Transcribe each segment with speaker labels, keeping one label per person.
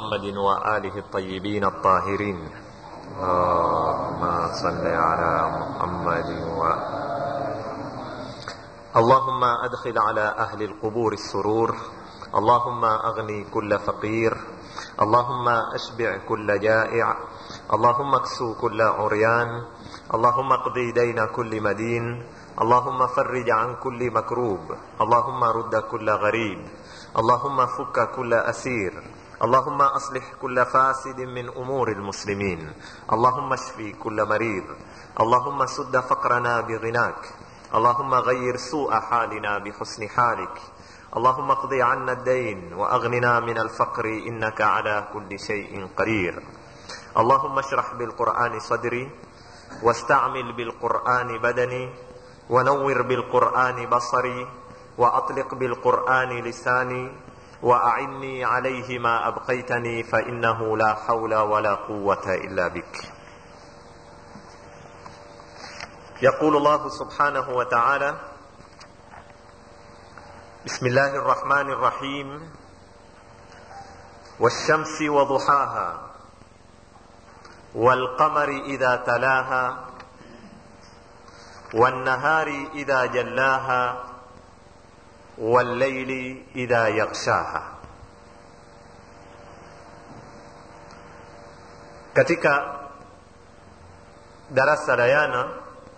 Speaker 1: محمد وآله الطيبين الطاهرين اللهم صل على محمد و اللهم أدخل على أهل القبور السرور اللهم أغني كل فقير اللهم أشبع كل جائع اللهم اكسو كل عريان اللهم اقضي دين كل مدين اللهم فرج عن كل مكروب اللهم رد كل غريب اللهم فك كل أسير اللهم أصلح كل فاسد من أمور المسلمين اللهم اشفي كل مريض اللهم سد فقرنا بغناك اللهم غير سوء حالنا بحسن حالك اللهم اقض عنا الدين واغننا من الفقر انك على كل شيء قدير اللهم اشرح بالقران صدري واستعمل بالقران بدني ونور بالقران بصري واطلق بالقران لساني واعني عليه ما ابقيتني فانه لا حول ولا قوه الا بك يقول الله سبحانه وتعالى بسم الله الرحمن الرحيم والشمس وضحاها والقمر اذا تلاها والنهار اذا جلاها والليل اذا يغشاها katika darasa la yana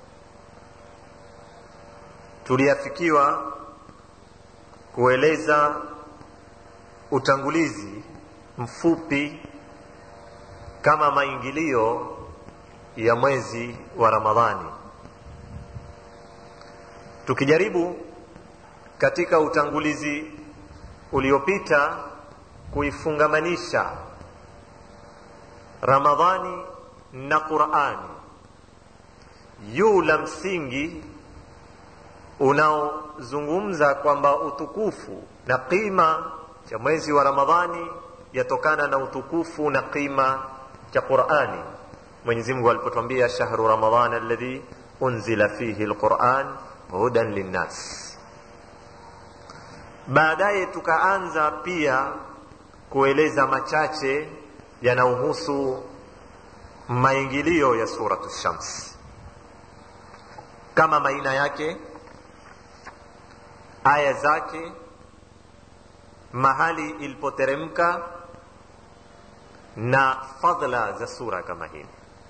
Speaker 1: tuliafikiwa kueleza utangulizi mfupi kama maingilio ya mwezi wa ramadhani tukijaribu katika utangulizi uliopita kuifungamanisha ramadhani na qurani juu la msingi unaozungumza kwamba utukufu na qima cha mwezi wa ramadhani yatokana na utukufu na qima cha qurani mwenyezi mungu alipotwambia shahru ramadan alladhi unzila fihi lquran hudan linnas baadaye tukaanza pia kueleza machache yanayohusu maingilio ya suratu shams kama maina yake aya zake mahali ilipoteremka na fadhla za sura kama hii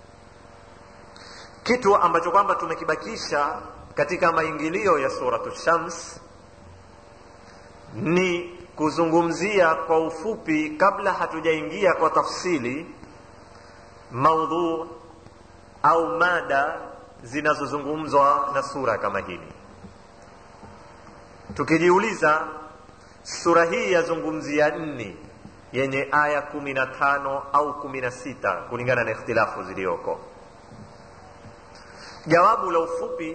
Speaker 1: kitu ambacho kwamba tumekibakisha katika maingilio ya suratu shams ni kuzungumzia kwa ufupi kabla hatujaingia kwa tafsili maudhu au mada zinazozungumzwa na sura kama hili tukijiuliza sura hii yazungumzia nni yenye aya kumi na tano au kumi na sita kulingana na ikhtilafu ziliyoko jawabu la ufupi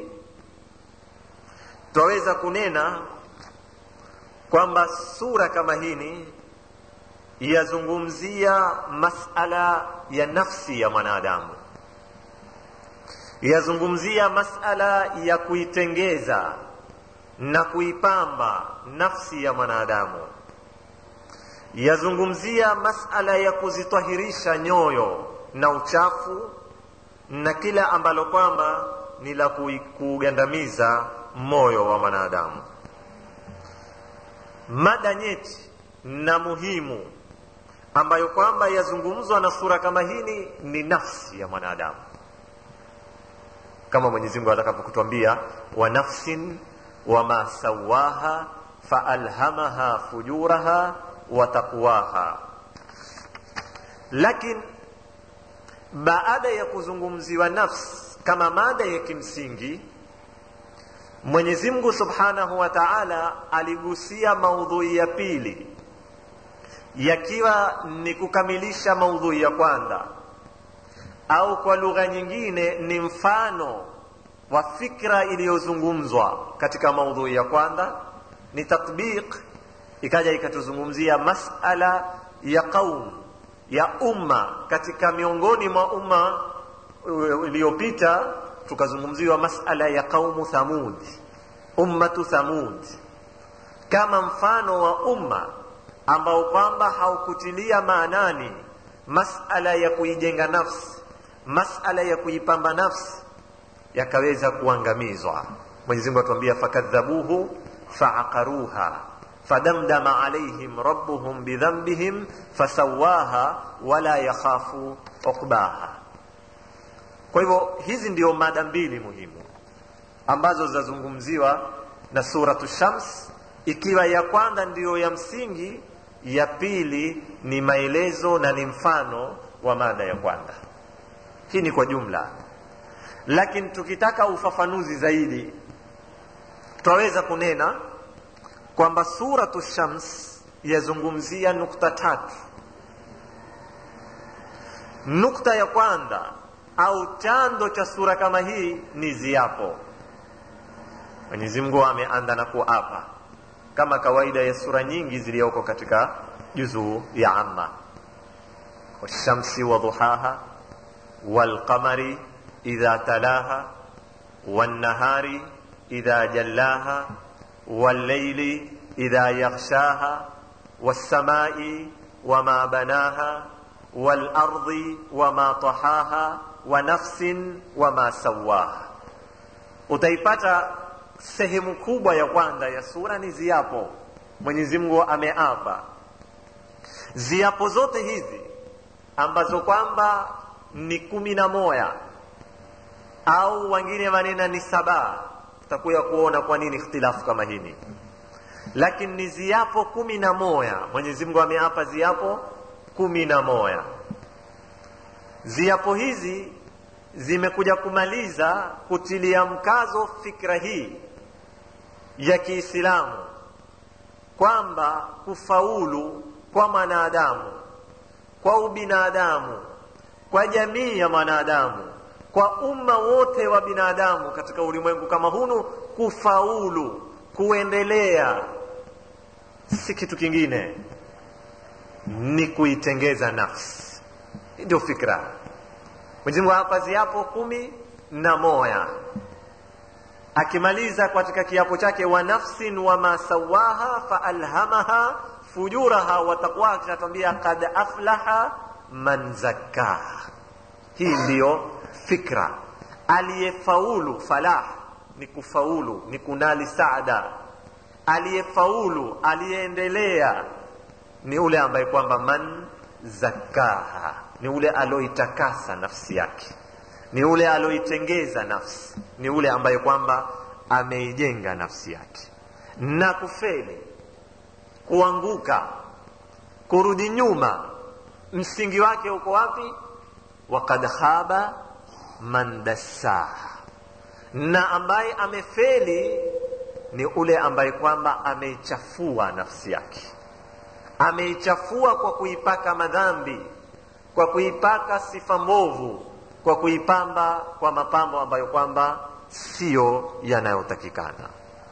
Speaker 1: twaweza kunena kwamba sura kama hini yazungumzia masala ya nafsi ya mwanadamu yazungumzia masala ya kuitengeza na kuipamba nafsi ya mwanadamu yazungumzia masala ya kuzitahirisha nyoyo na uchafu na kila ambalo kwamba ni la kugandamiza moyo wa mwanadamu mada nyeti na muhimu ambayo kwamba yazungumzwa na sura kama hini ni nafsi ya mwanadamu kama mwenyezi mungu atakapokutwambia wa nafsin wama sawaha faalhamaha fujuraha wa taqwaha lakini baada ya kuzungumziwa nafsi kama mada ya kimsingi mwenyezi mungu subhanahu wa taala aligusia maudhui ya pili yakiwa ni kukamilisha maudhui ya kwanza au kwa lugha nyingine ni mfano wa fikra iliyozungumzwa katika maudhui ya kwanza ni tatbiq ikaja ikatuzungumzia masala ya qaum ya umma katika miongoni mwa umma iliyopita tukazungumziwa masala ya qaumu thamud ummatu thamud kama mfano wa umma ambao kwamba haukutilia maanani masala ya kuijenga nafsi masala ya kuipamba nafsi yakaweza kuangamizwa mwenyezi mungu atuambia fakadhabuhu faaqaruha fadamdama alaihim rabbuhum bidhambihim fasawaha wala yakhafu uqbaha kwa hivyo hizi ndio mada mbili muhimu ambazo zinazungumziwa na suratu shams ikiwa ya kwanza ndiyo ya msingi ya pili ni maelezo na ni mfano wa mada ya kwanza hii ni kwa jumla lakini tukitaka ufafanuzi zaidi twaweza kunena kwamba suratu shams yazungumzia nukta tatu nukta ya kwanza au chanzo cha sura kama hii ni ziapo mwenyezi mungu ameanda na kuapa kama kawaida ya sura nyingi zilizoko katika juzuu ya amma washamsi wadhuhaha walqamari idha talaha wannahari idha jallaha والليل إذا يغشاها والسماء وما بناها والأرض وما طحاها ونفس وما سواها utaipata sehemu kubwa ya kwanza ya sura ni ziapo mwenyezi mungu ameapa ziapo zote hizi ambazo kwamba ni kumi na moya au wengine manena ni saba tutakuya kuona kwa nini ikhtilafu kama hini lakini ni ziapo kumi na moya mwenyezi mungu ameapa ziapo kumi na moya ziapo hizi zimekuja kumaliza kutilia mkazo fikra hii ya kiislamu kwamba kufaulu kwa mwanadamu kwa ubinadamu kwa jamii ya mwanadamu kwa umma wote wa binadamu katika ulimwengu kama hunu kufaulu kuendelea si kitu kingine ni kuitengeza nafsi ndio fikra mwenyezimungu hapa ziapo kumi na moya akimaliza katika kiapo chake wa nafsin wama sawaha faalhamaha fujuraha wa taqwaha kinatuambia kad aflaha man zakkaha hii ndiyo fikra aliyefaulu falah ni kufaulu ni kunali saada aliyefaulu aliyeendelea ni ule ambaye kwamba man zakaha ni ule aloitakasa nafsi yake ni ule aloitengeza nafsi ni ule ambaye kwamba ameijenga nafsi yake na kufeli kuanguka kurudi nyuma msingi wake uko wapi wakad khaba man dassaha na ambaye amefeli ni ule ambaye kwamba ameichafua nafsi yake ameichafua kwa kuipaka madhambi kwa kuipaka sifa mbovu kwa kuipamba kwa mapambo ambayo kwamba siyo yanayotakikana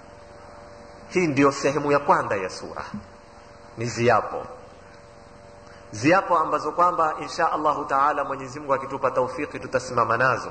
Speaker 1: hii ndiyo sehemu ya kwanza ya sura ni ziapo ziapo ambazo kwamba insha allahu taala mwenyezi mungu akitupa taufiki tutasimama nazo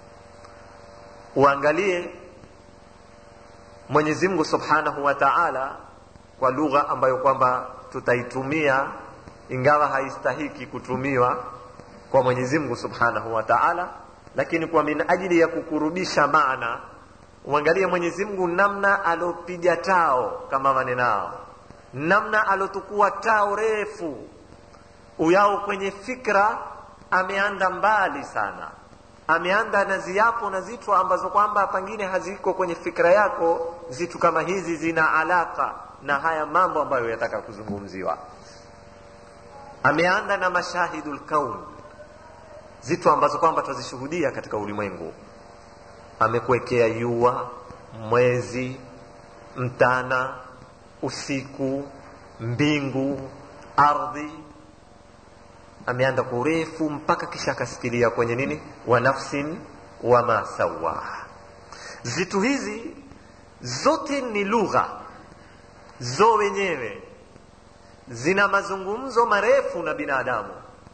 Speaker 1: uangalie mwenyezi mungu subhanahu wa taala kwa lugha ambayo kwamba tutaitumia ingawa haistahiki kutumiwa kwa mwenyezi mungu subhanahu wa taala lakini kwa min ajili ya kukurubisha maana uangalie mwenyezi mungu namna alopiga tao kama manenao namna alotukua tao refu uyao kwenye fikra ameanda mbali sana ameanda na ziapo na zitu ambazo kwamba pengine haziko kwenye fikra yako zitu kama hizi zina alaka na haya mambo ambayo yataka kuzungumziwa ameanda na mashahidu lkaun zitu ambazo kwamba twazishuhudia katika ulimwengu amekuwekea yua mwezi mtana usiku mbingu ardhi ameanda kwa urefu mpaka kisha akasikilia kwenye nini wa nafsin wama sawaha zitu hizi zote ni lugha zo wenyewe zina mazungumzo marefu na binadamu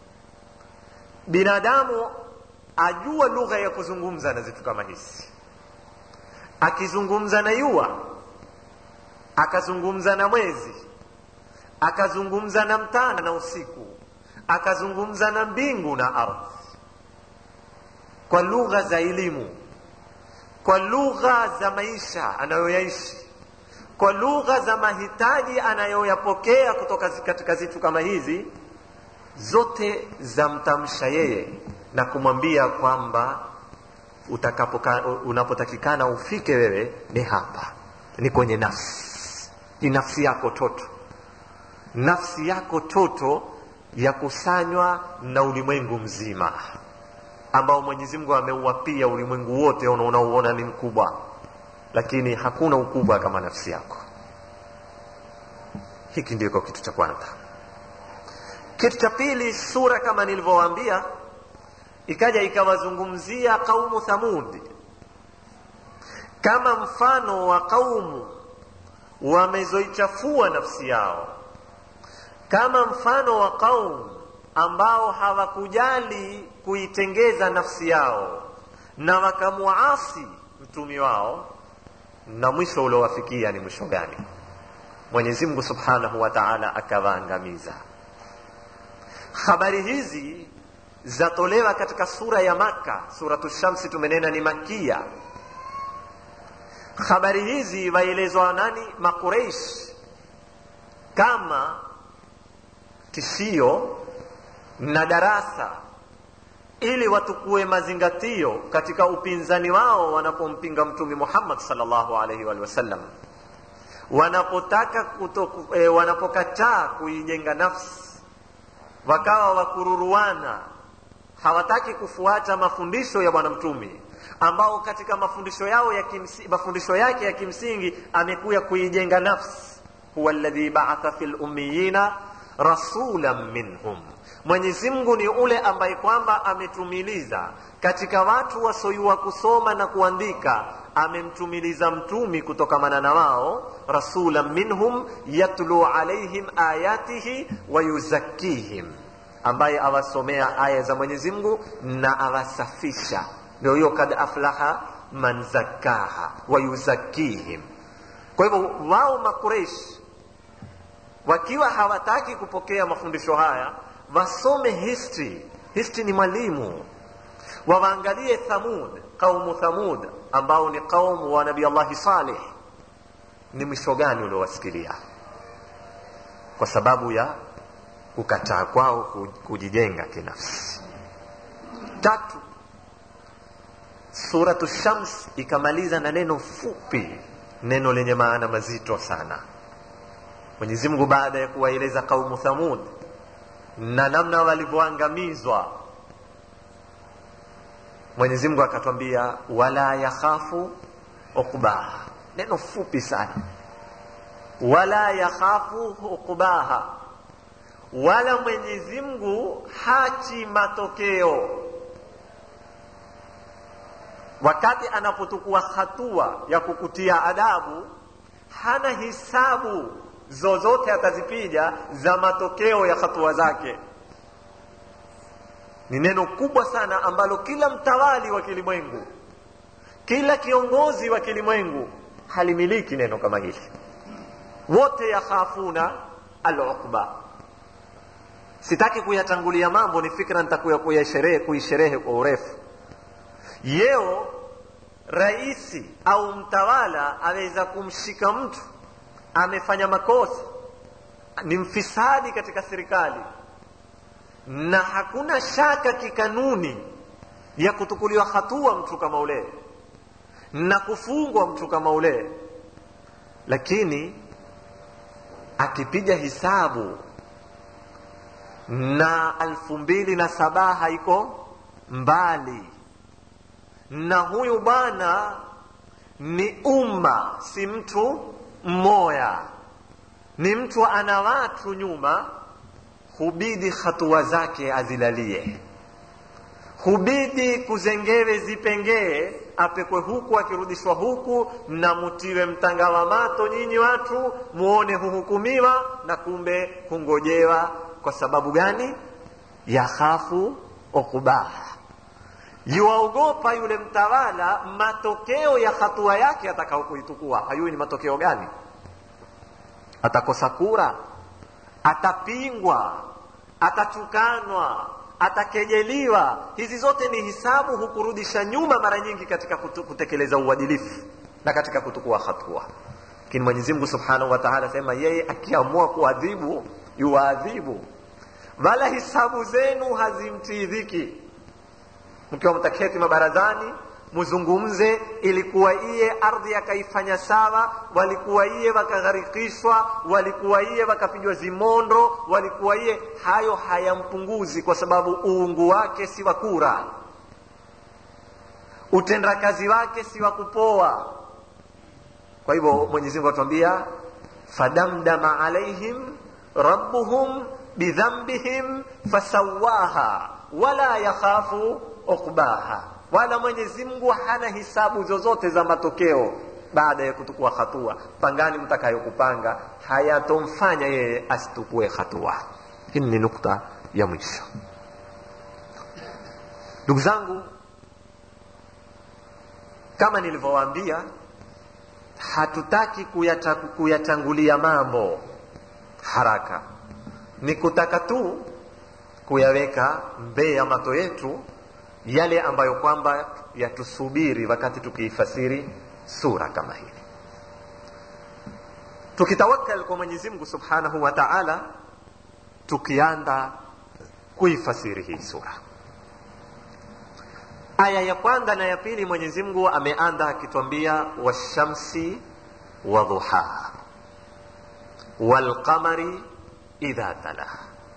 Speaker 1: binadamu ajua lugha ya kuzungumza na zitu kama hizi akizungumza na yua akazungumza na mwezi akazungumza na mtana na usiku akazungumza na mbingu na ardhi kwa lugha za elimu kwa lugha za maisha anayoyaishi kwa lugha za mahitaji anayoyapokea kutoka katika zitu kama hizi zote zamtamsha yeye na kumwambia kwamba unapotakikana ufike wewe ni hapa ni kwenye nafsi ni nafsi yako toto nafsi yako toto yakusanywa na ulimwengu mzima ambao mwenyezi mungu ameuwapia ulimwengu wote unaouona ni mkubwa lakini hakuna ukubwa kama nafsi yako hiki ndiko kitu cha kwanza kitu cha pili sura kama nilivyowaambia ikaja ikawazungumzia qaumu thamudi kama mfano wa qaumu wamezoichafua nafsi yao kama mfano wa qaumu ambao hawakujali kuitengeza nafsi yao na wakamuasi mtumi wao na mwisho uliowafikia ni mwisho gani mwenyezi mungu subhanahu wa taala akawaangamiza habari hizi zatolewa katika sura ya maka suratu shamsi tumenena ni makia habari hizi waelezwa nani makureish kama tishio na darasa ili watukue mazingatio katika upinzani wao wanapompinga mtume muhammad salllahu alaihi wa sallam wanapotaka kutoku, e, wanapokataa kuijenga nafsi wakawa wakururuana hawataki kufuata mafundisho ya bwana mtume ambao katika mafundisho yao ya kimsi, mafundisho yake ya kimsingi amekuya kuijenga nafsi huwa alladhi ba'atha fil ummiyina rasulan minhum mwenyezi mungu ni ule ambaye kwamba ametumiliza katika watu wasoyua kusoma na kuandika amemtumiliza mtumi kutokamana na wao rasulan minhum yatlu alaihim ayatihi wayuzakkihim ambaye awasomea aya za mwenyezi mungu na awasafisha ndio hiyo kad aflaha man zakkaha wayuzakkihim kwa hivyo wao makureish wakiwa hawataki kupokea mafundisho haya wasome history history ni mwalimu wawaangalie thamud qaumu thamud ambao ni qaumu wa nabii allahi saleh ni mwisho gani uliowasikilia kwa sababu ya kukataa kwao kujijenga kinafsi tatu suratu shams ikamaliza na neno fupi neno lenye maana mazito sana mwenyezi mungu baada ya kuwaeleza qaumu thamud na namna walivyoangamizwa mwenyezi mungu akatwambia wala yakhafu uqbaha neno fupi sana wala yakhafu uqbaha wala mwenyezi mungu hachi matokeo wakati anapotukua hatua ya kukutia adabu hana hisabu zozote atazipiga za matokeo ya hatua zake ni neno kubwa sana ambalo kila mtawali wa kilimwengu kila kiongozi wa kilimwengu halimiliki neno kama hili wote yakhafuna aluqba sitaki kuyatangulia mambo ni fikra nitakuya kuyasherehe kuisherehe kwa urefu yeo raisi au mtawala aweza kumshika mtu amefanya makosa ni mfisadi katika serikali na hakuna shaka kikanuni ya kutukuliwa hatua mtu kama ule na kufungwa mtu kama ule lakini akipiga hisabu na alfu mbili na saba haiko mbali na huyu bwana ni umma si mtu mmoya ni mtu ana watu nyuma hubidi hatua zake azilalie hubidi kuzengewe zipengee apekwe huku akirudishwa huku na mutiwe mtanga wa mato nyinyi watu muone huhukumiwa na kumbe hungojewa kwa sababu gani yakhafu ukubaha yuwaogopa yule mtawala matokeo ya hatua yake atakao kuitukua hayui ni matokeo gani atakosa kura atapingwa atatukanwa atakejeliwa hizi zote ni hisabu hukurudisha nyuma mara nyingi katika kutu, kutekeleza uadilifu na katika kutukua hatua lakini mwenyezi mungu subhanahu wa taala asema yeye akiamua kuadhibu yuwaadhibu wala hisabu zenu hazimtii dhiki mkiwa mtaketi mabarazani muzungumze ilikuwa iye ardhi akaifanya sawa walikuwa iye wakagharikishwa walikuwa iye wakapigwa zimondo walikuwa iye hayo hayampunguzi kwa sababu uungu wake si wa kura utendakazi wake si wa kupoa kwa hivyo mwenyezi mungu atuambia fadamdama alaihim rabbuhum bidhambihim fasawaha wala yakhafu uqbaha wala mwenyezi mungu hana hisabu zozote za matokeo baada ya kutukua hatua pangani mtakayokupanga hayatomfanya yeye asitukue hatua hii ni nukta ya mwisho ndugu zangu kama nilivyowaambia hatutaki kuyata, kuyatangulia mambo haraka ni kutaka tu kuyaweka mbee ya mato yetu yale ambayo kwamba yatusubiri wakati tukiifasiri sura kama hili tukitawakal kwa mwenyezi mungu subhanahu wa taala tukianda kuifasiri hii sura aya ya kwanza na ya pili mwenyezi mungu ameanda akitwambia washamsi wa dhuhaha walqamari idha talaha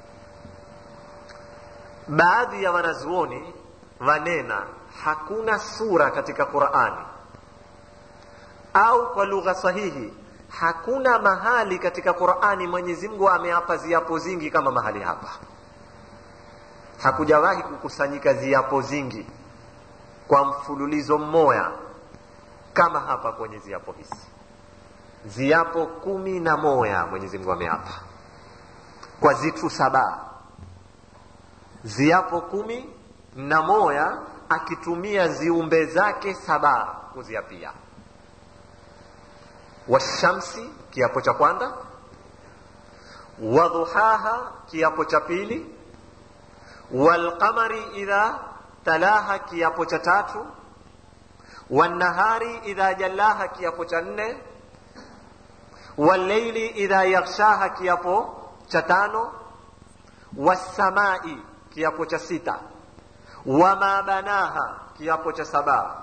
Speaker 1: baadhi ya wanazuoni wanena hakuna sura katika qurani au kwa lugha sahihi hakuna mahali katika qurani mwenyezi mungu ameapa ziapo zingi kama mahali hapa hakujawahi kukusanyika ziapo zingi kwa mfululizo mmoja kama hapa kwenye ziapo hizi ziapo kumi na moya mwenyezi mungu ameapa kwa zitu saba ziapo kumi na moya akitumia ziumbe zake saba kuziapia washamsi kiapo cha kwanza wadhuhaha kiapo cha pili walqamari idha talaha kiapo cha tatu wannahari idha jallaha kiapo cha nne walleili idha yaghshaha kiapo cha tano wassamai kiapo cha sita wama banaha kiapo cha saba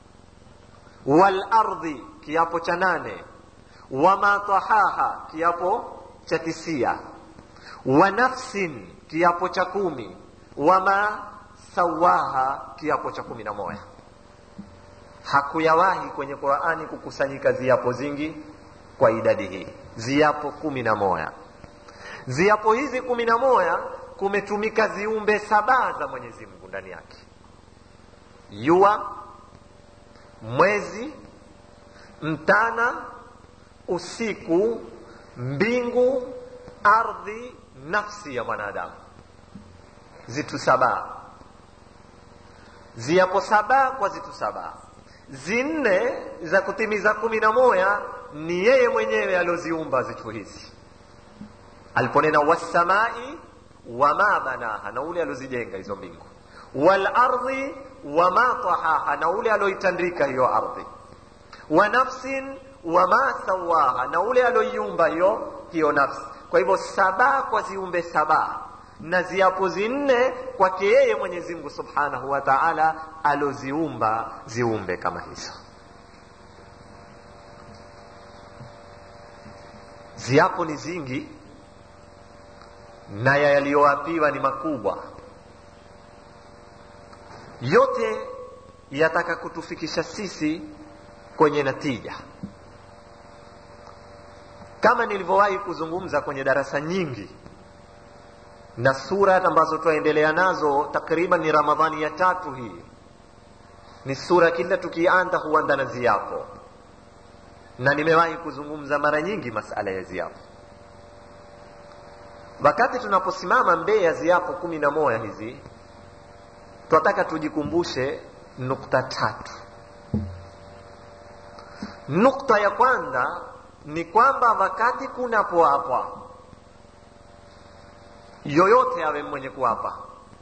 Speaker 1: walardhi kiapo cha nane wama tahaha kiapo cha tisia wa nafsin kiapo cha kumi wama sawaha kiapo cha kumi na moja hakuyawahi kwenye qurani kukusanyika ziapo zingi kwa idadi hii ziapo kumi na moja ziapo hizi kumi na moja kumetumika ziumbe saba za mwenyezi mungu ndani yake jua mwezi mtana usiku mbingu ardhi nafsi ya mwanadamu zitu saba ziapo saba kwa zitu saba zinne za kutimiza kumi na moja ni yeye mwenyewe alioziumba zitu hizi aliponena wassamai wama banaha na ule aliozijenga hizo mbingu walardhi wama tahaha na ule alioitandika hiyo ardhi wa nafsin wama sawaha na ule alioiumba hiyo hiyo nafsi kwa hivyo saba kwa ziumbe saba na ziapo zinne kwake yeye mwenyezi mungu subhanahu wa taala aloziumba ziumbe kama hizo ziapo ni zingi na yaliyoapiwa ni makubwa yote yataka kutufikisha sisi kwenye natija kama nilivyowahi kuzungumza kwenye darasa nyingi na sura ambazo twaendelea nazo takriban ni ramadhani ya tatu hii ni sura kila tukianda huanda na ziapo na nimewahi kuzungumza mara nyingi masala ya ziapo wakati tunaposimama mbee ya ziapo kumi na moja hizi twataka tujikumbushe nukta tatu nukta ya kwanza ni kwamba wakati kunapoapwa yoyote awe mwenye kuapa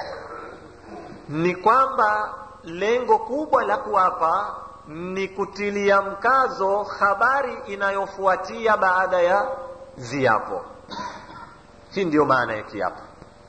Speaker 1: ni kwamba lengo kubwa la kuapa ni kutilia mkazo habari inayofuatia baada ya ziapo hii ndiyo maana ya kiapo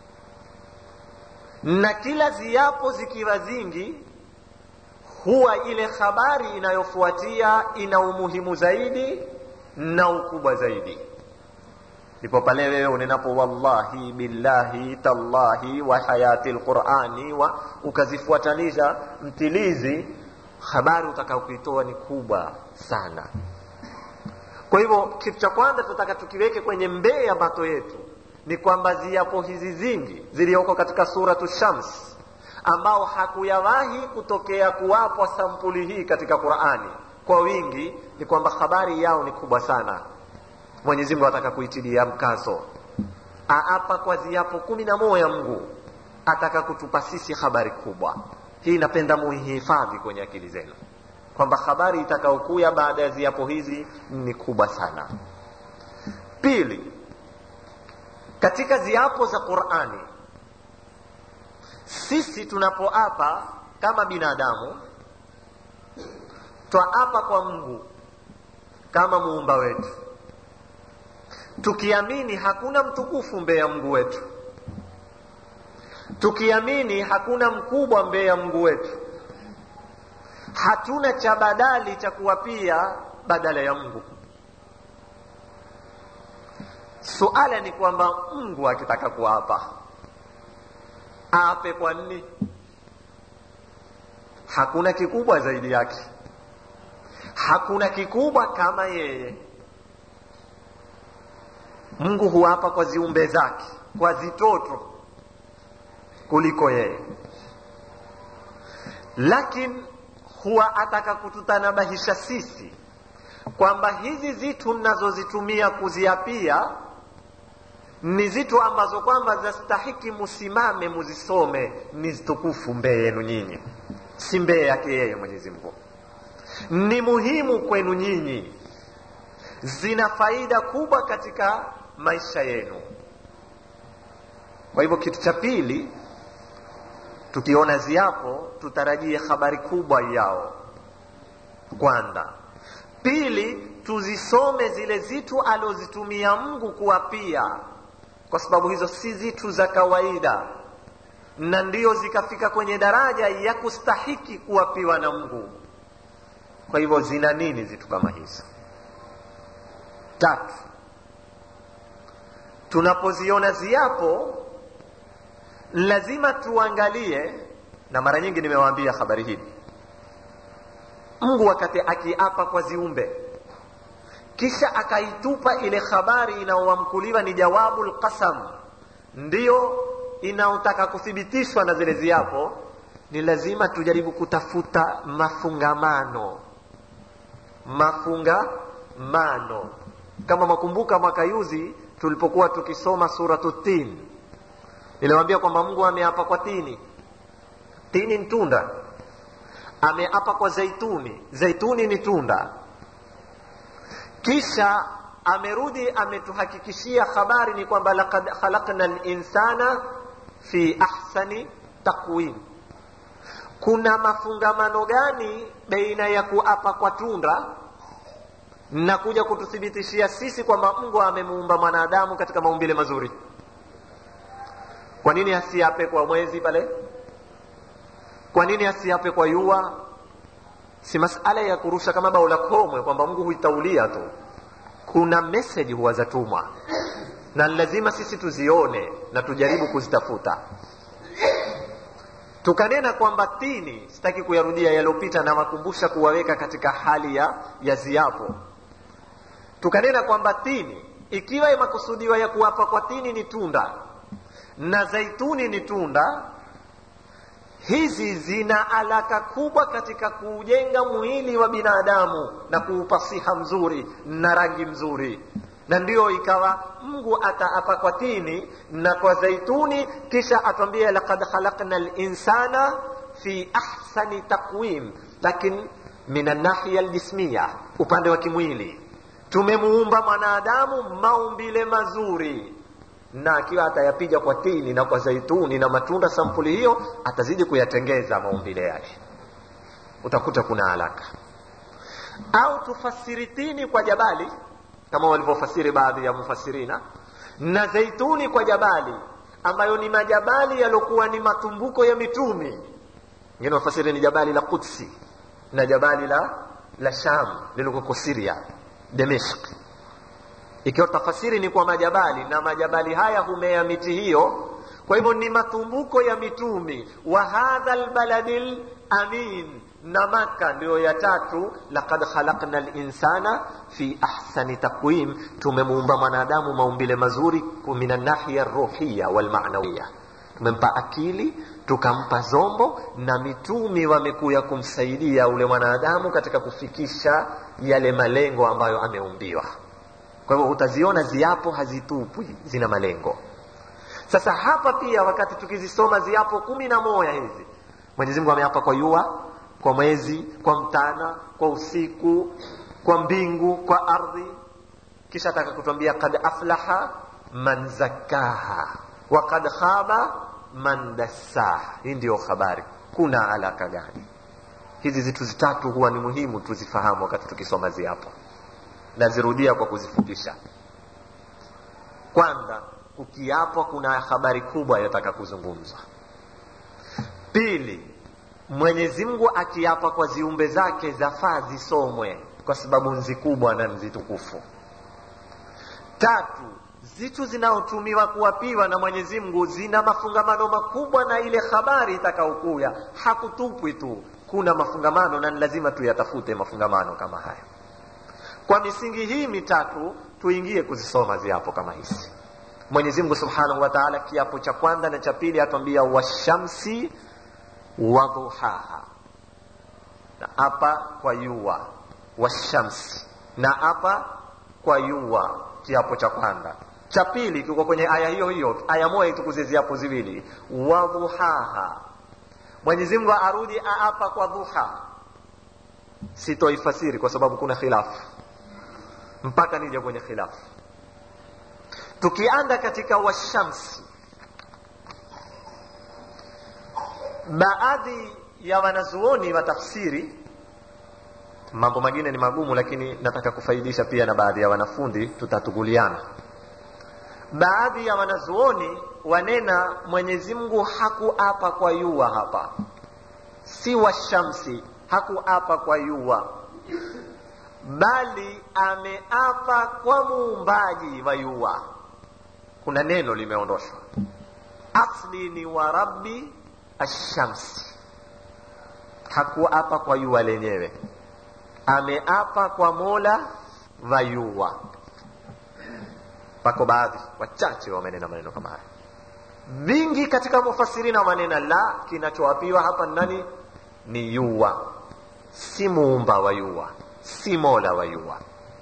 Speaker 1: na kila ziapo zikiwa zingi huwa ile habari inayofuatia ina umuhimu zaidi na ukubwa zaidi ndipo pale wewe unenapo wallahi billahi tallahi wa hayati lqurani wa ukazifuatanisha mtilizi habari utakaokuitoa ni kubwa sana kwa hivyo kitu cha kwanza tunataka tukiweke kwenye mbee ya mato yetu ni kwamba ziapo hizi zingi zilizoko katika suratu shams ambao hakuyawahi kutokea kuwapwa sampuli hii katika qurani kwa wingi ni kwamba habari yao ni kubwa sana mwenyezi mungu ataka kuitilia mkazo aapa kwa ziapo kumi na moja mngu ataka kutupa sisi habari kubwa hii napenda muihifadhi kwenye akili zenu kwamba habari itakaokuya baada ya ziapo hizi ni kubwa sana pili katika ziapo za qurani sisi tunapoapa kama binadamu twaapa kwa mungu kama muumba wetu tukiamini hakuna mtukufu mbele ya mungu wetu tukiamini hakuna mkubwa mbele ya mungu wetu hatuna cha badali cha kuwapia badala ya mungu suala ni kwamba mungu akitaka kuapa ape kwa nini hakuna kikubwa zaidi yake hakuna kikubwa kama yeye mungu huapa kwa ziumbe zake kwa zitoto kuliko yeye lakini huwa ataka kututanabahisha sisi kwamba hizi zitu mnazozitumia kuziapia ni zitu ambazo kwamba zastahiki musimame muzisome ni zitukufu mbee yenu nyinyi si mbee yake yeye mwenyezi mungu ni muhimu kwenu nyinyi zina faida kubwa katika maisha yenu kwa hivyo kitu cha pili tukiona ziapo tutarajie habari kubwa yao kwanza pili tuzisome zile zitu alozitumia mungu kuwapia kwa sababu hizo si zitu za kawaida na ndio zikafika kwenye daraja ya kustahiki kuwapiwa na mungu kwa hivyo zina nini zitu kama hizo tatu tunapoziona ziapo lazima tuangalie na mara nyingi nimewaambia habari hili mungu wakati akiapa kwa ziumbe kisha akaitupa ile habari inayowamkuliwa ni jawabu lqasam ndiyo inaotaka kuthibitishwa na zile ziapo ni lazima tujaribu kutafuta mafungamano mafungamano kama makumbuka mwaka yuzi tulipokuwa tukisoma suratu tin niliwambia kwamba mungu ameapa kwa tini tini ni tunda ameapa kwa zaituni zaituni ni tunda kisha amerudi ametuhakikishia habari ni kwamba lakad khalaqna linsana fi ahsani takwim kuna mafungamano gani baina ya kuapa kwa tunda na kuja kututhibitishia sisi kwamba mungu amemuumba mwanadamu katika maumbile mazuri kwa nini asiape kwa mwezi pale kwa nini asiape kwa yua si masala ya kurusha kama bao la komwe kwamba mungu huitaulia tu kuna meseji huwa zatumwa na lazima sisi tuzione na tujaribu kuzitafuta tukanena kwamba tini sitaki kuyarudia yaliyopita na wakumbusha kuwaweka katika hali ya, ya ziapo tukanena kwamba tini ikiwa imekusudiwa ya kuwapa kwa tini ni tunda na zaituni ni tunda hizi zina alaka kubwa katika kuujenga mwili wa binadamu na kuupa siha mzuri na rangi mzuri na ndiyo ikawa mungu ataapa kwa tini na kwa zaituni kisha atwambia lakad khalaqna linsana fi ahsani taqwim lakin min annahiya ljismiya upande wa kimwili tumemuumba mwanadamu maumbile mazuri na akiwa atayapiga kwa tini na kwa zaituni na matunda sampuli hiyo atazidi kuyatengeza maumbile yake utakuta kuna haraka au tufasiri tini kwa jabali kama walivyofasiri baadhi ya mufasirina na zaituni kwa jabali ambayo ni majabali yaliokuwa ni matumbuko ya mitumi ngine wafasiri ni jabali la Qudsi na jabali la la Sham lililoko Syria Damesk ikiwa tafasiri ni kwa majabali na majabali haya humea miti hiyo kwa hivyo ni matumbuko ya mitumi wa hadha albaladil amin na maka ndiyo ya tatu laqad khalaqna linsana fi ahsani taqwim tumemuumba mwanadamu maumbile mazuri min nahiya ruhiya walmanawiya tumempa akili tukampa zombo na mitumi wamekuya kumsaidia ule mwanadamu katika kufikisha yale malengo ambayo ameumbiwa kwa hivyo utaziona ziapo hazitupwi zina malengo sasa hapa pia wakati tukizisoma ziapo kumi na moja hizi mwenyezi mungu ameapa kwa yua kwa mwezi kwa mtana kwa usiku kwa mbingu kwa ardhi kisha ataka kutuambia kad aflaha man zakaha wa kad khaba man dassaha hii ndiyo habari kuna alaka gani hizi zitu zitatu huwa ni muhimu tuzifahamu wakati tukisoma ziapo nazirudia kwa kuzifupisha kwanza kukiapwa kuna habari kubwa yataka kuzungumzwa pili mwenyezi mungu akiapa kwa ziumbe zake zafaa zisomwe kwa sababu nzi kubwa na nzi tukufu tatu zitu zinaotumiwa kuapiwa na mwenyezi mungu zina mafungamano makubwa na ile habari itakaokuya hakutupwi tu kuna mafungamano na ni lazima tuyatafute mafungamano kama haya kwa misingi hii mitatu tuingie kuzisoma ziapo kama hizi mwenyezi mungu subhanahu wa taala kiapo cha kwanza na cha pili atwambia washamsi wadhuhaha na apa kwa yua washamsi na apa kwa yua kiapo cha kwanza cha pili kiko kwenye aya hiyo hiyo aya moja itukuze ziapo ziwili wadhuhaha mwenyezi mungu arudi aapa kwa dhuha sitoifasiri kwa sababu kuna khilafu mpaka nije kwenye khilafu tukianda katika washamsi baadhi ya wanazuoni wa tafsiri mambo mengine ni magumu lakini nataka kufaidisha pia na baadhi ya wanafundi tutatuguliana baadhi ya wanazuoni wanena mwenyezi mungu hakuapa kwa yua hapa si washamsi hakuapa kwa yua bali ameapa kwa muumbaji wa yua kuna neno limeondoshwa asli ni wa rabbi ashamsi hakuapa kwa yua lenyewe ameapa kwa mola wa yua pako baadhi wachache wamenena maneno kama haya vingi katika mufasirina wanena la kinachoapiwa hapa nani ni yua si muumba wa yua si mola wa yua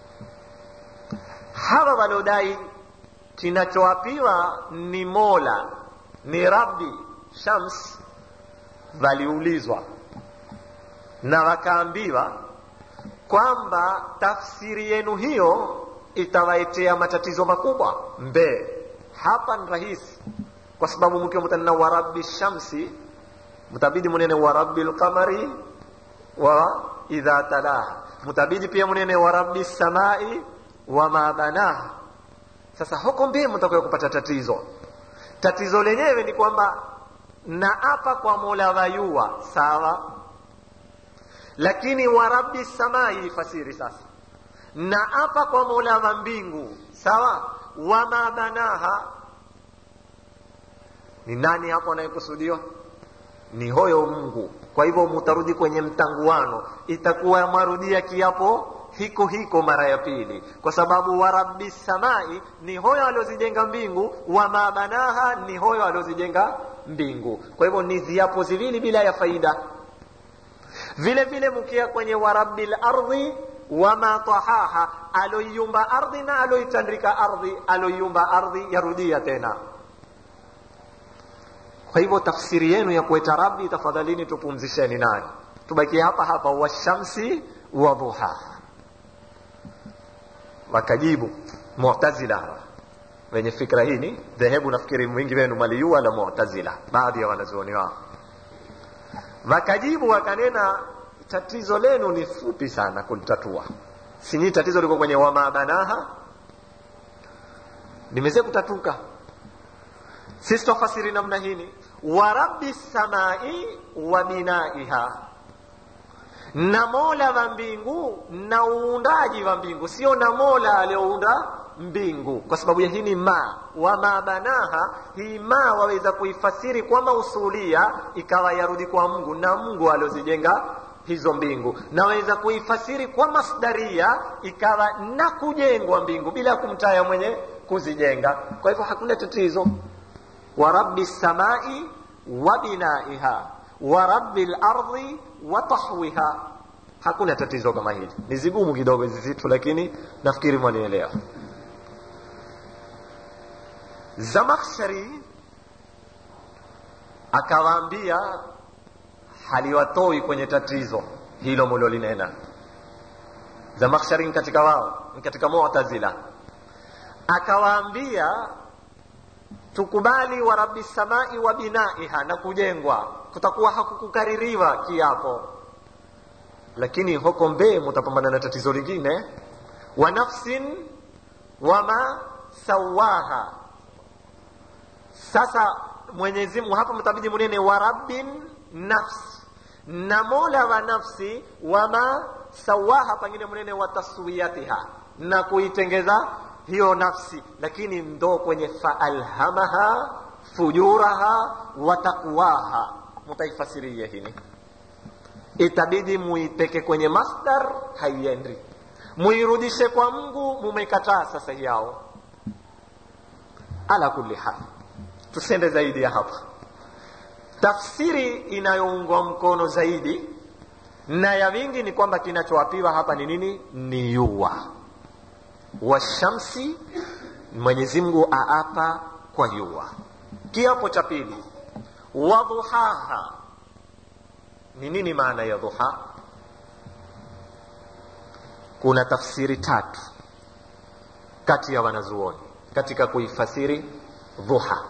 Speaker 1: hawa waliodai kinachoapiwa ni mola ni rabbi shams waliulizwa na wakaambiwa kwamba tafsiri yenu hiyo itawaitea matatizo makubwa mbee hapa ni rahisi kwa sababu mkiwa mtanena wa rabbi shamsi mtabidi munene wa rabbi lqamari wa idha talaha mtabidi pia munene wa rabbi samai wa ma banaha sasa huko mbie mtakuwa kupata tatizo tatizo lenyewe ni kwamba na apa kwa mola wayua sawa lakini wa rabbi samai ifasiri sasa na apa kwa mola wa mbingu sawa wama banaha ni nani hapo anayekusudiwa ni hoyo mungu kwa hivyo mutarudi kwenye mtanguano itakuwa marudia kiapo hiko hiko mara ya pili kwa sababu wa rabbi samai ni hoyo aliozijenga mbingu wama banaha ni hoyo aliozijenga mbingu kwa hivyo ni ziapo ziwili bila ya faida vile vile mkia kwenye warabbi lardhi wama tahaha aloiumba ardhi na aloitandika ardhi aloiumba ardhi yarudia tena kwa hivyo tafsiri yenu ya kueta rabbi tafadhalini tupumzisheni nani tubakie hapa hapa washamsi wa dhuhaha wakajibu mu'tazila wenye fikra hii ni dhehebu nafikiri mwingi wenu maliua la mu'tazila baadhi ya wanazuoni wao wakajibu wakanena tatizo lenu ni fupi sana kulitatua sinyi tatizo liko kwenye wamabanaha nimeze kutatuka sisi twafasiri namna hini wa rabbi samai wa binaiha na mola wa mbingu na uundaji wa mbingu sio na mola aliyounda mbingu kwa sababu ya hii ni ma wama banaha hii ma waweza kuifasiri kwa mausulia ikawa yarudi kwa mungu na mungu aliozijenga hizo mbingu naweza kuifasiri kwa masdaria ikawa na kujengwa mbingu bila kumtaya mwenye kuzijenga kwa hivyo hakuna tatizo wa rabbi samai wa binaiha wa rabbi lardhi wa tahwiha hakuna tatizo kama hili ni zigumu kidogo hizi zitu lakini nafikiri mwanielewa zamakhshari akawaambia haliwatoi kwenye tatizo hilo mulolinena zamakhshari ni katika wao ni katika mu'tazila akawaambia tukubali wa rabbi samai wa binaiha na kujengwa kutakuwa hakukukaririwa kiapo lakini huko mbee mutapambana na tatizo lingine wa nafsin wama sawaha sasa mwenyezi mungu hapa mtabidi munene wa rabbin nafsi na mola wa nafsi wama sawaha pengine munene wa taswiyatiha na kuitengeza hiyo nafsi lakini ndo kwenye faalhamaha fujuraha wa taqwaha mutaifasiria hini itabidi muipeke kwenye masdar haiendi muirudishe kwa mungu mumekataa sasa yao ala kulli hal tusende zaidi ya hapa tafsiri inayoungwa mkono zaidi na ya wingi ni kwamba kinachoapiwa hapa ni nini ni yua washamsi mwenyezi mungu aapa kwa yua kiapo cha pili wadhuhaha ni nini maana ya dhuha kuna tafsiri tatu kati ya wanazuoni katika kuifasiri dhuha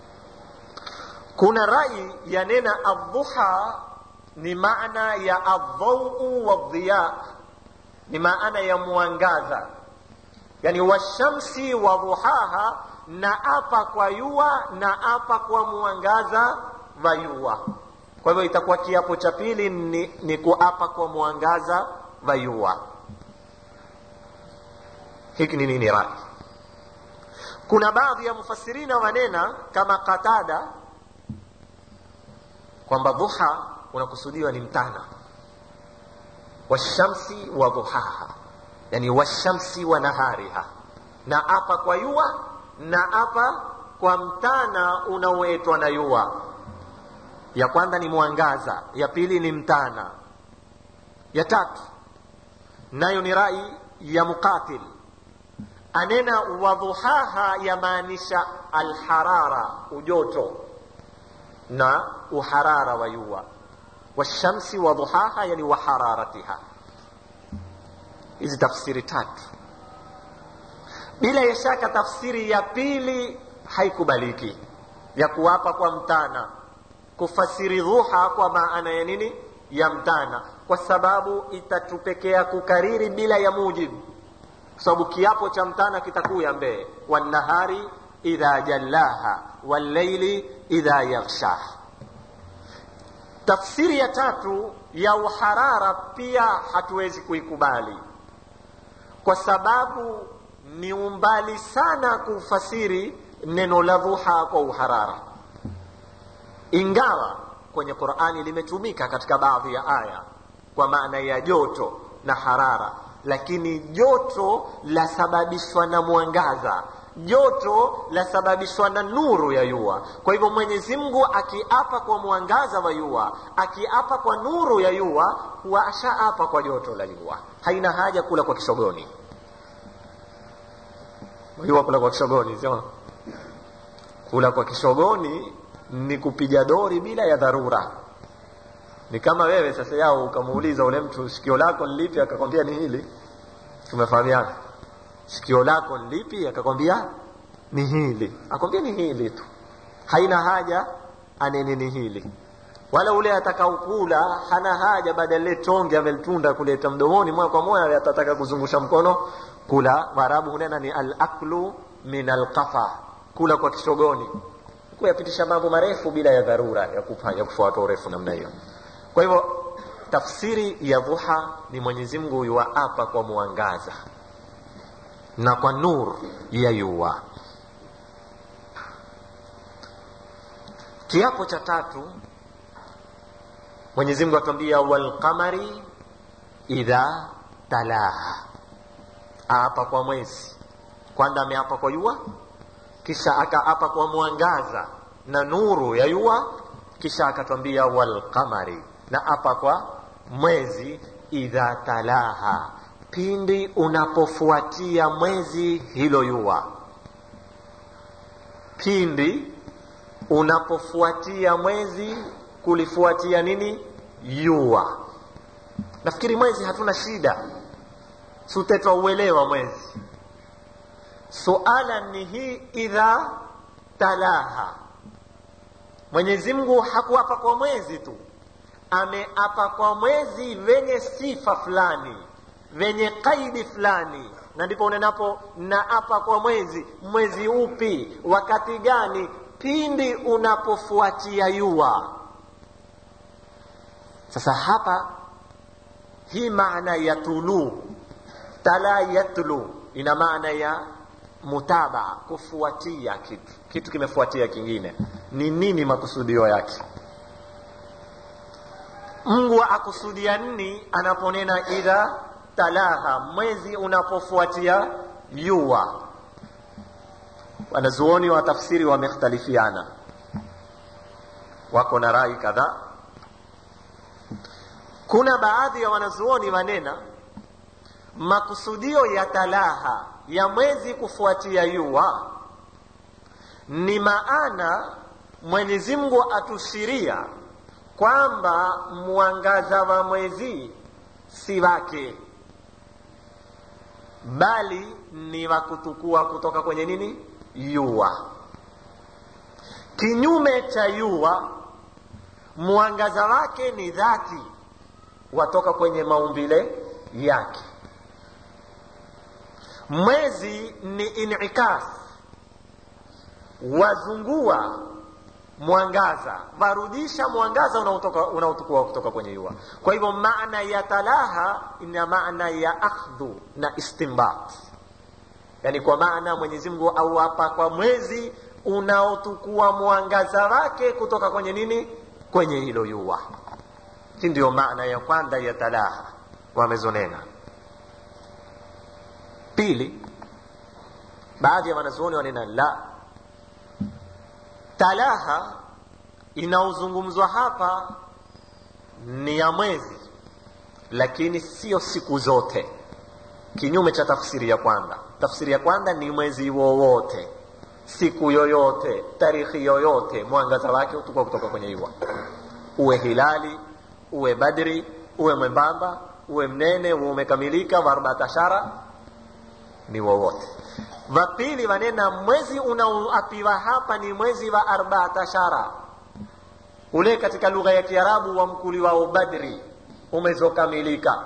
Speaker 1: kuna rai yanena adhuha ni maana ya adhau wadhiya ni maana ya mwangaza yani washamsi wa dhuhaha na apa kwa yua na apa kwa mwangaza wa yua kwa hivyo itakuwa kiapo cha pili ni, ni kuapa kwa mwangaza wa yua hiki ni nini rai kuna baadhi ya mufasirina wanena kama qatada kwamba dhuha unakusudiwa ni mtana washamsi wa dhuhaha yani washamsi wa nahariha na apa kwa yua na apa kwa mtana unaoetwa na yua ya kwanza ni mwangaza ya pili ni mtana ya tatu nayo ni rai ya muqatil anena wadhuhaha yamaanisha alharara ujoto na uharara wa yua washamsi wadhuhaha yani wahararatiha hizi tafsiri tatu bila ya shaka tafsiri ya pili haikubaliki ya kuwapa kwa mtana kufasiri dhuha kwa maana ya nini ya mtana kwa sababu itatupekea kukariri bila ya mujibu kwa sababu kiapo cha mtana kitakuya mbee wannahari idha jallaha walleili idha yaghshaha tafsiri ya tatu ya uharara pia hatuwezi kuikubali kwa sababu ni umbali sana kufasiri neno la dhuha kwa uharara ingawa kwenye qurani limetumika katika baadhi ya aya kwa maana ya joto na harara lakini joto lasababishwa na mwangaza joto lasababishwa na nuru ya yua kwa hivyo mwenyezi mungu akiapa kwa mwangaza wa yua akiapa kwa nuru ya yua huwa ashaapa kwa joto la yua haina haja kula kwa kishogoni yua kula kwa kishogoni sio kula kwa kishogoni ni kupiga dori bila ya dharura ni kama wewe sasa yao ukamuuliza ule mtu sikio lako ni lipi akakwambia ni hili tumefahamiana sikio lako ni lipi akakwambia ni hili akwambia ni hili tu haina haja anene ni hili wala ule atakaokula hana haja baada ya lile tonge amelitunda kuleta mdomoni moja kwa moja atataka kuzungusha mkono kula waarabu hunena ni alaklu min alqafa kula kwa kishogoni kuyapitisha mambo marefu bila ya dharura ya kufanya kufuata urefu namna hiyo kwa hivyo tafsiri ya dhuha ni mwenyezi mungu yuwaapa kwa mwangaza na kwa nur ya yua kiapo cha tatu mwenyezi mungu atuambia walqamari idha talaha aapa kwa mwezi kwanza ameapa kwa yua kisha akaapa kwa mwangaza na nuru ya yua kisha akatwambia walqamari na apa kwa mwezi idha talaha pindi unapofuatia mwezi hilo yua pindi unapofuatia mwezi kulifuatia nini yua nafikiri mwezi hatuna shida sutetwa uelewa mwezi suala ni hii idha talaha mwenyezi mungu hakuapa kwa mwezi tu ameapa kwa mwezi venye sifa fulani venye kaidi fulani na ndipo unenapo naapa kwa mwezi mwezi upi wakati gani pindi unapofuatia yua sasa hapa hii maana ya tulu tala yatlu ina maana ya mutabaa kufuatia kitu kitu kimefuatia kingine ni nini makusudio yake mungu akusudia nini anaponena idha talaha mwezi unapofuatia yua wanazuoni wa tafsiri wamekhtalifiana wako na rai kadhaa kuna baadhi ya wanazuoni wanena makusudio ya talaha ya mwezi kufuatia yua ni maana mwenyezi mungu atushiria kwamba mwangaza wa mwezi si wake bali ni wa kutukua kutoka kwenye nini yua kinyume cha yua mwangaza wake ni dhati watoka kwenye maumbile yake mwezi ni inikas wazungua mwangaza warudisha mwangaza unaotoka unaotukua kutoka kwenye jua kwa hivyo maana ya talaha ina maana ya akhdhu na istimbat yani kwa maana mwenyezi mungu auapa kwa mwezi unaotukua mwangaza wake kutoka kwenye nini kwenye hilo jua hii ndio maana ya kwanza ya talaha wamezonena pili baadhi ya wanazuoni wanena la talaha inaozungumzwa hapa ni ya mwezi lakini sio siku zote kinyume cha tafsiri ya kwanza tafsiri ya kwanza ni mwezi wowote siku yoyote tarikhi yoyote mwangaza wake utukua kutoka kwenye jua uwe hilali uwe badri uwe mwembamba uwe mnene uwe umekamilika wa arbaatashara ni wowote wa pili wanena mwezi unaoapiwa hapa ni mwezi wa arbaatashara ule katika lugha ya kiarabu wa mkuli wao badri umezokamilika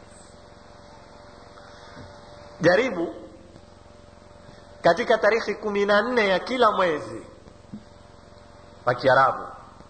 Speaker 1: jaribu katika tarikhi kumi na nne ya kila mwezi wa kiarabu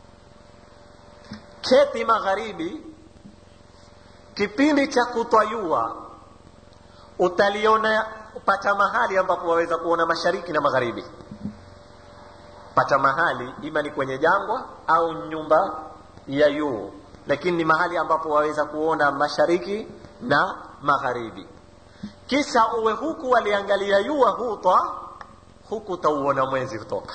Speaker 1: keti magharibi kipindi cha kutwayua utaliona pata mahali ambapo waweza kuona mashariki na magharibi pata mahali ima ni kwenye jangwa au nyumba ya yuu lakini ni mahali ambapo waweza kuona mashariki na magharibi kisha uwe huku waliangalia yua hutwa huku utauona mwezi kutoka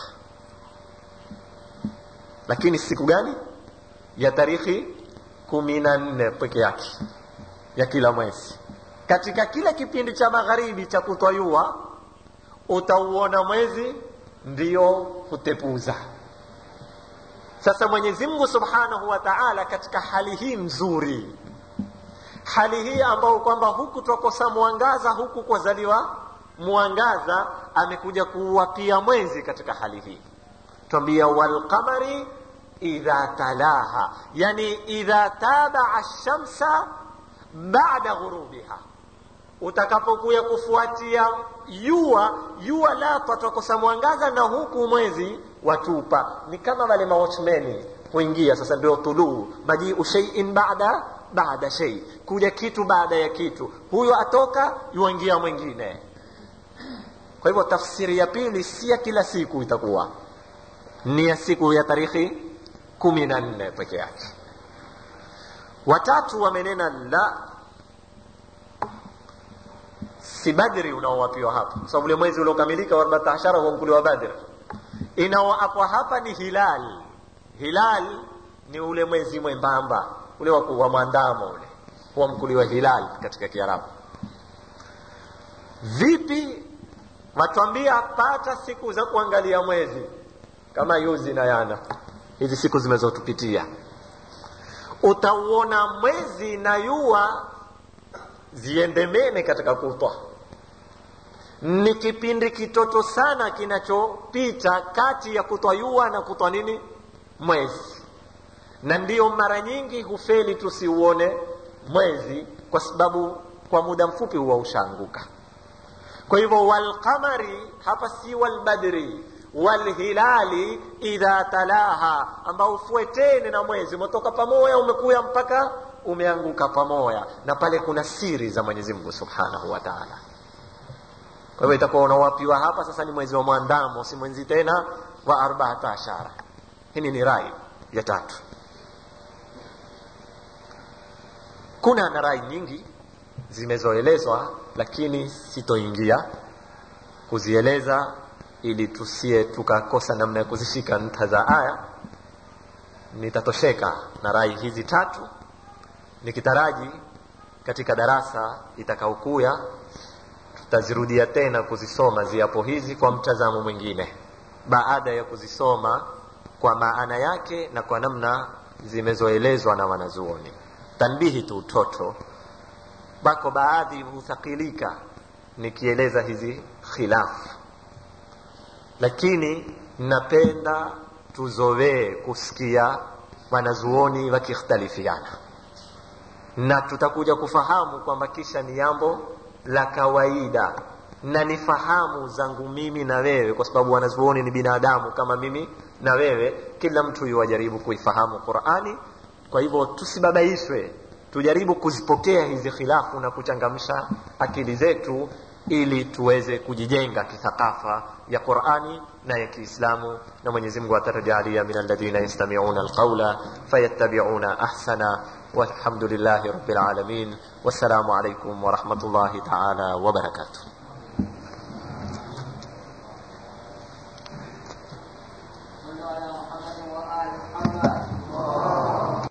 Speaker 1: lakini siku gani ya tarikhi kumi na nne peke yake ya kila mwezi katika kila kipindi cha magharibi cha kutwayua utauona mwezi ndio hutepuza sasa mwenyezi mungu subhanahu wa taala katika hali hii mzuri hali hii ambayo kwamba huku twakosa mwangaza huku kwazaliwa mwangaza amekuja kuwapia mwezi katika hali hii twambia walqamari idha talaha yani idha tabaa shamsa bada ghurubiha utakapokuya kufuatia jua jua lapa twakosa mwangaza na huku mwezi watupa ni kama wale mawatchmeni huingia sasa ndio tuluu majiu sheiin bada baada shei kuja kitu baada ya kitu huyo atoka yuingia mwingine kwa hivyo tafsiri ya pili si ya kila siku itakuwa ni ya siku ya tarikhi kumi na nne peke yake watatu wamenena la si badri unaowapiwa hapa kwa sababu ule mwezi uliokamilika wa 14 huamkuliwa badr inaoapwa hapa ni hilal hilal ni ule mwezi mwembamba ule wa mwandamo ule huamkuliwa hilal katika kiarabu vipi watwambia pata siku za kuangalia mwezi kama yuzi na yana hizi siku zimezotupitia utauona mwezi na yua ziendemene katika kutwa ni kipindi kitoto sana kinachopita kati ya kutwa yua na kutwa nini mwezi na ndiyo mara nyingi hufeli tusiuone mwezi kwa sababu kwa muda mfupi huwa ushaanguka kwa hivyo walqamari hapa si walbadri walhilali idha talaha ambao ufuetene na mwezi umetoka pamoja umekuya mpaka umeanguka pamoja na pale kuna siri za mwenyezi mungu subhanahu wa taala kwa hivyo itakuwa unawapiwa hapa sasa ni mwezi wa mwandamo si mwezi tena wa arbaata ashara hili ni rai ya tatu kuna na rai nyingi zimezoelezwa lakini sitoingia kuzieleza ili tusie tukakosa namna ya kuzishika nta za aya nitatosheka na rai hizi tatu nikitaraji katika darasa itakaokuya tutazirudia tena kuzisoma ziapo hizi kwa mtazamo mwingine baada ya kuzisoma kwa maana yake na kwa namna zimezoelezwa na wanazuoni tanbihi tu utoto bako baadhi huthakilika nikieleza hizi khilafu lakini napenda tuzowee kusikia wanazuoni wakikhtalifiana na tutakuja kufahamu kwamba kisha ni jambo la kawaida na ni fahamu zangu mimi na wewe kwa sababu wanazuoni ni binadamu kama mimi na wewe kila mtu yuwajaribu kuifahamu qurani kwa hivyo tusibabaishwe tujaribu kuzipokea hizi khilafu na kuchangamsha akili zetu ili tuweze kujijenga kithakafa ya qurani na ya kiislamu na mwenyezi mungu atatujalia min alladhina yastamiuna alqaula fayattabiuna ahsana والحمد لله رب العالمين والسلام عليكم ورحمة الله تعالى وبركاته
Speaker 2: صلوا على محمد وآل محمد